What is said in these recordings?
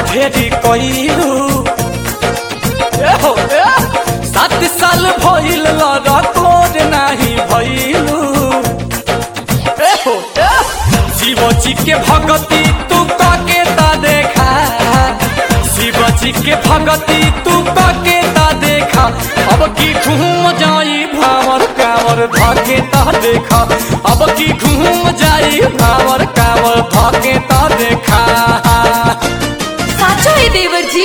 ढेरी कइलू ए हो ए सात साल भइल लड़कोर नाही भइलू ए हो ए शिव जी के भगती तू काके ता देखा शिव जी के भगती तू काके ता देखा अब की घूम जाई भावर कावर धाके ता देखा अब की घूम जाई भावर कावर धाके ता देखा साचो है देवर जी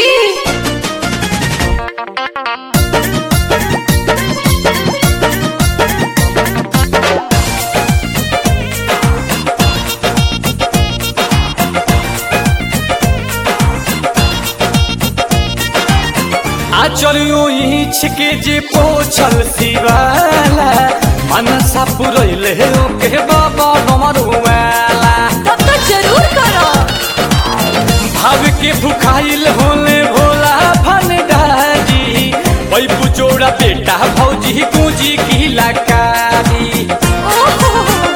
आचरियो इछ के जे पोछल शिवाला मनसा पुरैले ओके बाबा डमरुवाला तब तो जरूर करो भाव के भुखाइल होले भोला भंडारी बैबू जोड़ा बेटा भौजी कुंजी की लकारी ओहो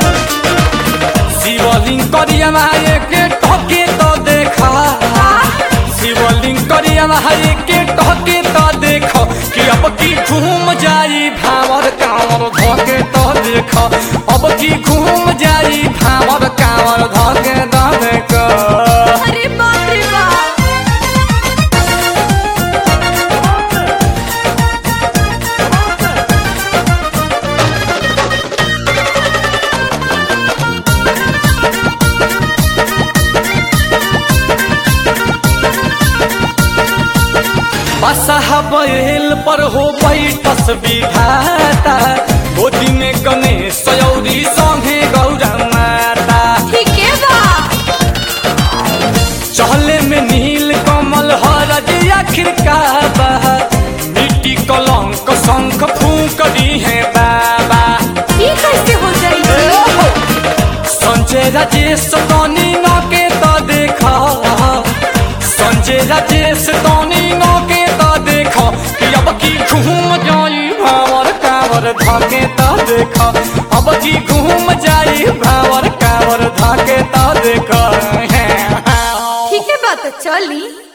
शिवलिंग करिया माये के टके तो देखा शिवलिंग करिया माये के टके तो देखो कि अब की घूम जाई भावर कांवर धके तो देखो अब की घूम जाई भावर कांवर धके तो देखो अरे बाप रे बाप बसहा बैल पर हो बैठस विधाता गोदी में गणेश सयौरी संगे गौरा माता ठीक है बा चहले में नील कमल हरज आखिर का बहा मिट्टी कलंक शंख फूक दी है बाबा ये कैसे हो जाएगी संजय राजेश तनी न के तो देखा संजय राजेश तनी न के तो देखा कि अब की घूम जाई भावर कावर धाके तो देखा अब की घूम जाई भावर कावर धाके तो देखा ठीक है बात चली